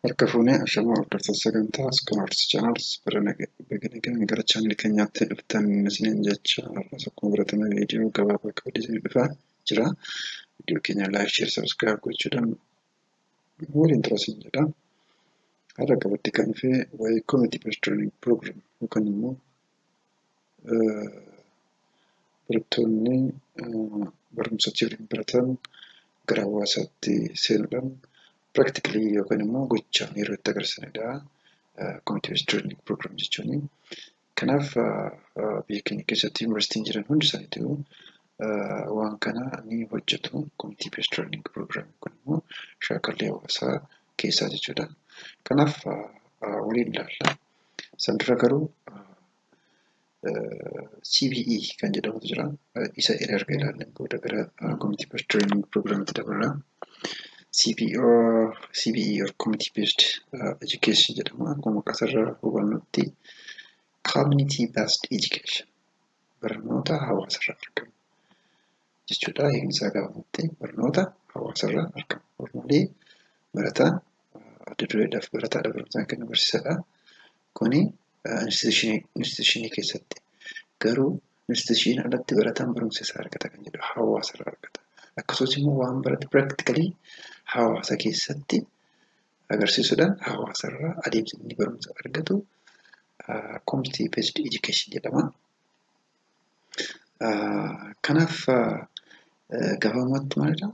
Harka fuunee ashamaa hordoftoota sagantaa Iskoolaars Chaanaals bara nagaan gara chaanalii keenyaatti dhuftan isiniin jecha har'as akkuma baratame viidiyoo gabaabaa qabdee isin dhufaa jira. Viidiyoo keenya laayik, sheer, sabskiraayib gochuudhaan waliin tura isin jedha. Har'a qabatti kan dhufe waa'ee koomitii peestirooning piroogiraam yookaan immoo barattoonni barumsa civiin baratan gara hawaasaatti seenuudhaan piraaktikalee yookaan immoo gochaan yeroo itti agarsiisanidha. Koomitii peestirooning piroogiraam jechuun. Kanaaf biyya keenya keessatti yuunivarsiitiin jiran hundi isaaniitu waan kana ni hojjetu. Koomitii peestirooning piroogiraam kun immoo shaakallee hawaasaa keessaa jechuudha. Kanaaf waliin ilaalla. San dura garuu CBE kan jedhamutu jira. Isa erga ilaalleen booda gara koomitii peestirooning piroogiraamitti dabarra. CBE CBE or Community Based Education jedhama. Akkuma maqaasarraa hubannutti Community Based Education barnoota hawaasarraa argamu jechuudha. Hiikni gabaabaatti barnoota hawaasarraa argamu. Normaalii barataan adda dureedhaaf barataadha barumsaan kan barsiisadha. Kuni instituushinii keessatti garuu instituushinii alatti barataan barumsa isaa argata kan jedhu hawaasarraa argata. Akkasumas immoo waan barate piraaktikalee hawaasa keessatti agarsiisuudhaan hawaasarraa adeemsa inni barumsa argatu community based education jedhama. Kanaaf gabaabumatti maalidha?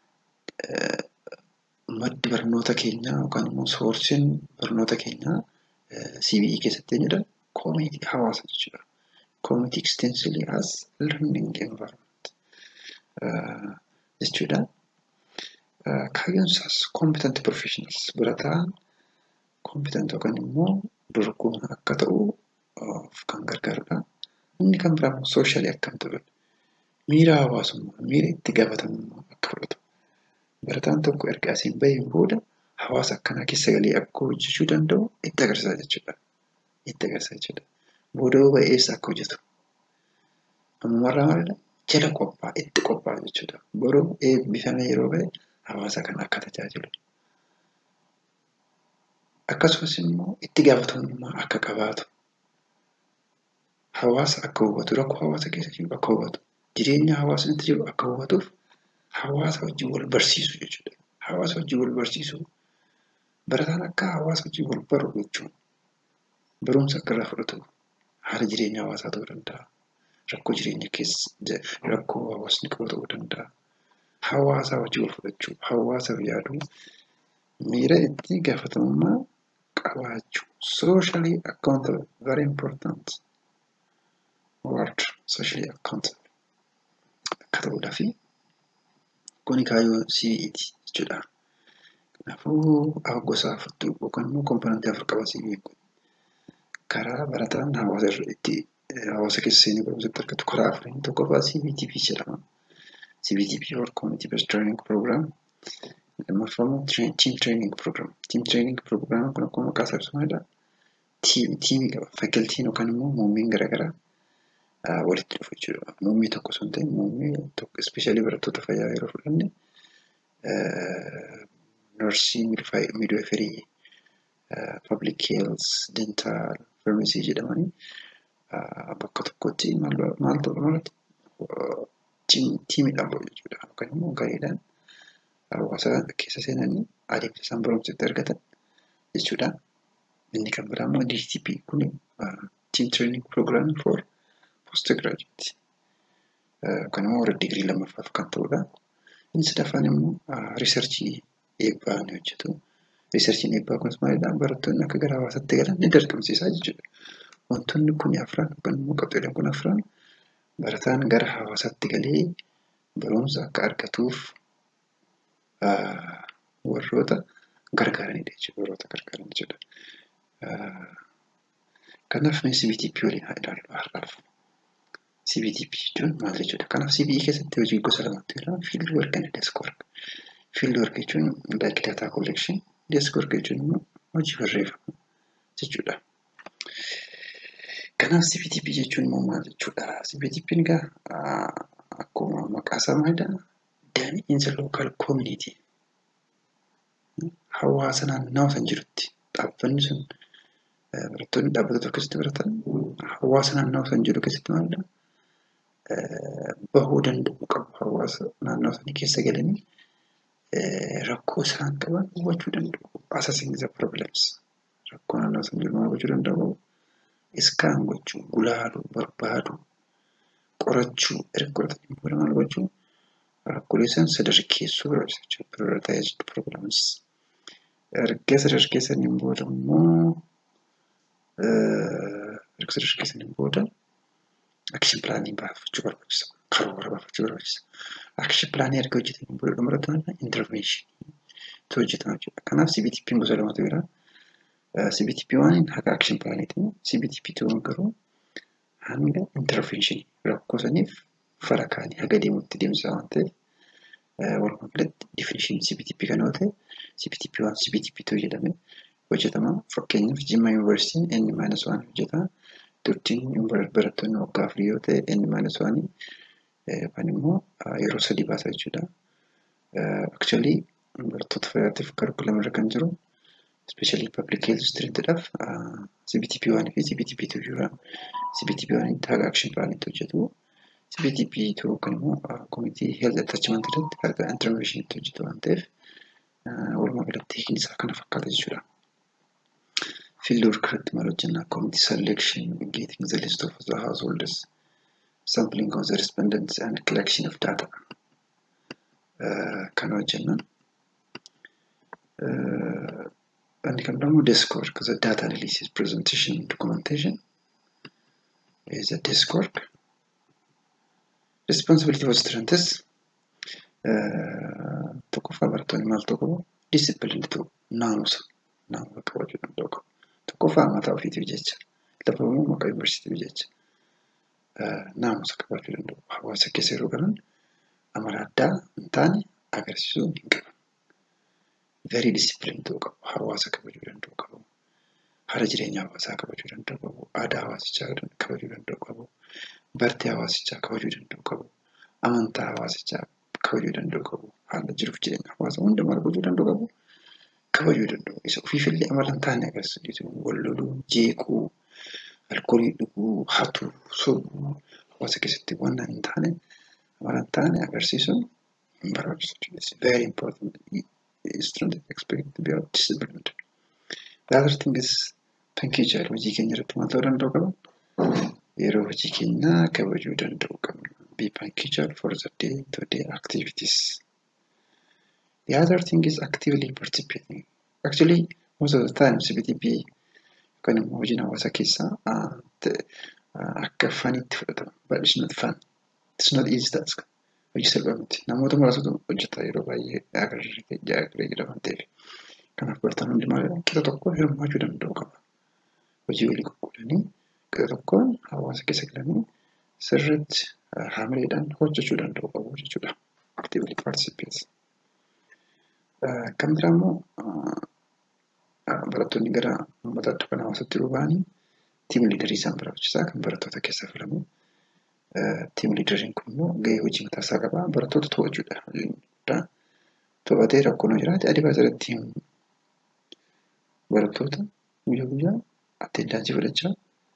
Maddi barnoota keenyaa yookaan immoo soorsiin barnoota keenyaa CBE keessatti eenyudha? Koomitii hawaasa jechuudha. Community extensively as learning environment jechuudha. Kaayyoon isaas competent professionals barataan competent yookaan immoo dorgomaa akka ta'uuf kan gargaarudha. Inni kan biraa immoo sooshalii akkam ta'udha. Miira hawaasummaa, miira itti gaafatamummaa akka fudhatu. Barataan tokko erga asiin baheen booda hawaasa akkanaa keessa galee akka hojjechuu danda'u itti agarsiisa jechuudha. Itti agarsiisa jechuudha. Booda yoo ba'e eessa akka hojjetu. Ammarraa maalidha? Jala qophaa'a, itti qophaa'a jechuudha. Boruu eebbifame yeroo ba'e hawaasa kana akka tajaajilu. Akkasumas immoo itti gaafatamummaa akka qabaatu. Hawaasa akka hubatu, rakkoo hawaasa keessa jiru akka hubatu, jireenya hawaasni itti jiru akka hubatuuf hawaasa wajjin wal barsiisu jechuudha. Hawaasa wajjin wal barsiisu. Barataan akka hawaasa wajjin wal baru jechuun barumsa akka irraa fudhatu haala jireenya hawaasaa ta'uu danda'a. Rakkoo jireenya keessa rakkoo hawaasni qabu ta'uu danda'a. Hawaasa wajjin wal fudhachuu, hawaasaaf yaaduu, miira itti gaafatamummaa qabaachuu. Socially accountable very important word socially accountable akka ta'uudhaa fi kuni kaayyoo CBEti jechuudha. Kanaafuu gosa afurtu yookaan immoo komponentii afur qaba CBE kun. Karaa barataan hawaasa irra itti hawaasa keessa seenee barumsatti argatu karaa afuriin tokkoffaa CBTP jedhama. CBTP or Community Based Training Program. Lammaffaa immoo Team Training Program. Team Training Program kun akkuma maqaa isaa ibsu maalidha? Tiimii qaba. Faakiltiin yookaan immoo muummeen garaagaraa walitti dhufu jechuudha. Muummee tokko osoo hin ta'in muummee tokko ispeeshaalii barattoota fayyaa yeroo fudhanne narsii, midwaayifarii, public health, dental, pharmacy jedhamanii bakka tokkotti maal ta'u malatti tiimiidhaan ba'u jechuudha. Yookaan immoo gareedhaan hawaasa keessa seenanii adeemsa isaan barumsatti argatan jechuudha. Inni kan biraa immoo DTP kun Team Training Program for Postgraduate yookaan immoo warra digirii lammaffaaf kan ta'udha. Inni sadaffaan immoo riisarchii eebbaa ni hojjetu. Riisarchiin eebbaa kunis maalidha? Barattoonni akka gara hawaasaatti galan ni dirqamsiisa jechuudha. Wantoonni kun afran yookaan immoo qabxiileen kun afran barataan gara hawaasaatti galee barumsa akka argatuuf warroota gargaaranidha jechuudha. Warroota gargaaran jechuudha. Kanaaf mee CBTP waliin haa ilaallu har'aaf. CBTP jechuun maal jechuudha? Kanaaf CBE keessatti hojii gosa lamatu jira. Fiild work and desk work. Fiild work jechuun like data collection. Desk work jechuun immoo hojii barreeffamaa jechuudha. Kanaaf CBTP jechuun immoo maal jechuudha? CBTP'n egaa akkuma maqaa isaa maalidha? Damiinsa local community hawaasa naannawaa san jirutti dhaabbanni sun barattoonni dhaabbata tokko keessatti baratan hawaasa naannawaa san jiru keessatti maalidha bahuu danda'u qabu hawaasa naannawaa sanii keessa galanii rakkoo isaan qaban hubachuu danda'u assessing the problems rakkoo naannawaa san jiru maal gochuu danda'u iskaan gochuu gulaaluu barbaaduu qorachuu erga qoratanii booda maal gochuu rakkoolee san sadarkeessuu barbaachisa jechuudha prioritized problems erga sadarkeessaniin booda immoo erga sadarkeessaniin booda akshin pilaanii baafachuu barbaachisa karoora baafachuu barbaachisa akshin pilaanii erga hojjetaniin booda dhumarratti maal interventionii hojjetama jechuudha kanaaf CBTP gosa lamatu jira CBTP waan haga akshin pilaaniiti CBTP ta'uun garuu hanga interventionii rakkoo saniif fara kaanii haga deemutti deemsa waan ta'eef walumaa galatti definishinii CBTP kan yoo ta'e CBTP waan CBTP ta'u jedhame hojjetama fakkeenyaaf Jimma Yuunivarsiitiin inni maayinas waan hojjeta turtiin barattoonni waggaa afurii yoo ta'e inni maayinas waanii yookaan immoo yeroo sadii baasa jechuudha. Actually barattoota fayyaatiif karikulama irra kan jiru especially public health streamidhaaf CBTP waan fi CBTP ta'u jira. CBTP waan haga action plaanitti hojjetu. CBTP ta'uu kan immoo community health attachment irratti haga intervention itti hojjetu waan ta'eef walumaa galatti hiikni isaa kana fakkaata jechuudha. Field work irratti maal hojjennaa community selection getting the list of the householders sampling of the respondents and collection of data kan hojjennan. Inni kan biraammoo desk work the data analysis presentation documentation is a desk work. Responsibility of students tokkoffaa barattoonni maal ta'uu qabu disciplined ta'u naamusa naamusa qabachuu danda'u qabu. Tokkoffaa mataa ofiitiif jecha lafa immoo maqaa yuunivarsiitiif jecha naamusa qabaachuu danda'u. Hawaasa keessa yeroo galan amala addaa hin taane agarsiisuu hin qaban. Very disciplined ta'uu qabu. Hawaasa kabajuu danda'u qabu. Haala jireenya hawaasaa kabajuu danda'u qabu. Aadaa hawaasichaa kabajuu danda'u qabu. Bartee hawaasichaa kabajuu danda'u qabu. Amantaa hawaasichaa kabajuu danda'u qabu. Haala jiruuf jireenya hawaasaa hundumaa kabajuu danda'u qabu. Kabajuu danda'u. Isa ofiifillee amala hin taane agarsiisu. Wal loluu, jeequu, alkoolii dhuguu, hatuu, sobuu hawaasa keessatti waan hin taane amala hin taane agarsiisuun hin barbaachisu. It's very important. Student expect to be disciplined. The other thing is pankejal hojii keenya irratti maal ta'uu danda'u qaba? Yeroo hojii keenyaa kabajuu danda'u qabna. Be punctual for the day to day activities. The other thing is actively participating. Actually, most of the time CBTP yookaan immoo hojiin hawaasa keessaa akka faniitti fudhatama. But it's not fun. It's not easy task. Hojii salphaa miti. Namoota muraasatu hojjeta yeroo baay'ee agarree jira waan ta'eef. Kanaaf barataan hundi maalidha? Qixa tokko hirmaachuu danda'u qaba. Hojii walii qoqqoodanii qixa tokkoon hawaasa keessa galanii sirriitti haamileedhaan hojjechuu danda'u qabu jechuudha. Actively participate. Kan biraa immoo barattoonni gara uummataatti kan hawaasatti yeroo ba'anii tiim liidarii isaan barbaachisaa kan barattoota keessaa filamu. Tiim liidariin kun immoo gahee hojii mataa isaa qaba. Barattoota to'achuudha. To'atee rakkoon jiraate adivaayizaratti barattoota guyyaa guyyaa attendaansii fudhachaa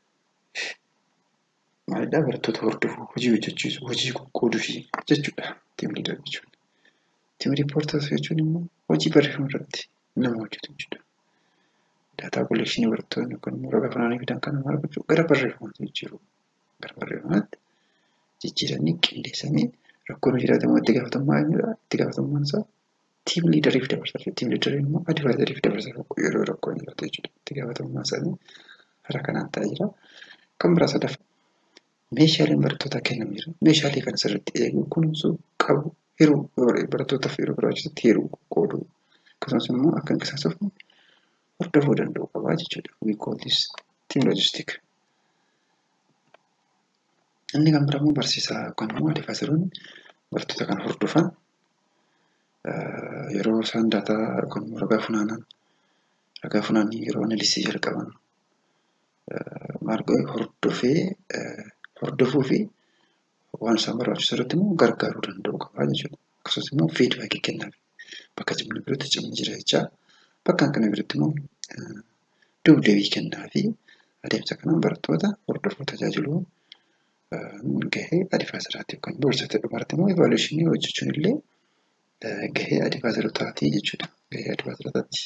maalidhaa barattoota hordofuu hojii hojjechiisu hojii qoqqooduu fi jechuudha tiim liidar jechuun. Tiim riippoortaas jechuun immoo hojii barreeffama irratti nama hojjetu jechuudha. Daataa kolekshinii barattoonni yookaan immoo ragaa funaanii fidan kana maal gochuu gara barreeffamaatti jijjiiru. Gara barreeffamaatti jijjiiranii qindeessanii rakkoon jiraate immoo itti gaafatamummaa eenyudha? Itti gaafatamummaan isaa tiim liidariif dabarsa. Tiim liidariin immoo adivaayizariif dabarsa yeroo rakkoon jiraate jechuudha. Itti gaafatamummaa isaanii haala kanaan ta'aa jira. Kan biraa sadaffaa meeshaaleen barattootaa kennamu jira. Meeshaalee kana sirriitti eeguu kunuunsuu qabu hiruu barattootaaf yeroo barbaachisutti hiruu qooduu akkasumas immoo akka hin qisaasofne hordofuu danda'u qabaa jechuudha. We call this team logistic. Inni kan biraa immoo barsiisaa yookaan immoo adivaayizariin barattoota kana hordofan yeroo isaan daataa yookaan immoo ragaa funaanan ragaa funaanii yeroo analisii jalqaban maal godhe hordofee hordofuu fi waan isaan barbaachisu irratti immoo gargaaruu danda'u qabaa jechuudha. Akkasumas immoo fiidbaakii kennaaf. bakka cimni biratti cimni jira jechaa. Bakka kana biratti immoo duubdeebii kennaa fi adeemsa kanaan barattoota hordofuu tajaajiluu gahee adivaayizaraati yookaan barsiisota dhumarratti immoo evalueeshinii hojjechuun illee gahee adivaayizarootaati jechuudha. Gahee adivaayizarootaati.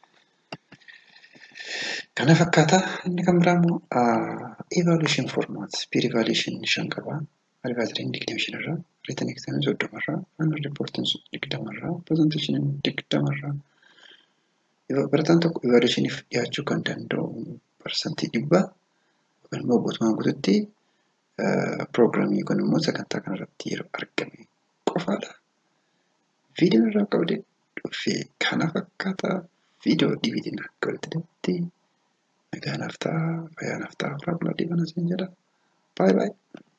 Kana fakkaata inni kan biraa immoo evalueeshin formaat piir evalueeshin shan qaba. Adivaayizariin digdami shanirraa, riitin eksaamiin soddomarraa, faayinaal riippoortiin digdamarraa, pirezenteeshiniin digdamarraa. Barataan tokko evalueeshiniif dhiyaachuu kan danda'u parsantii dhibbaa yookaan immoo guutumaan guututti piroogiraamii yookaan immoo sagantaa kanarratti yeroo argame qofaadha. Viidiyoon irraa qabdee dhufee kana fakkaata viidiyoo dhibiitiin akka walitti deebi'utti nagaa naaf ta'a fayyaa naaf ta'a horaa bulaa dhiibana siin jedha. Baay'ee baay'ee.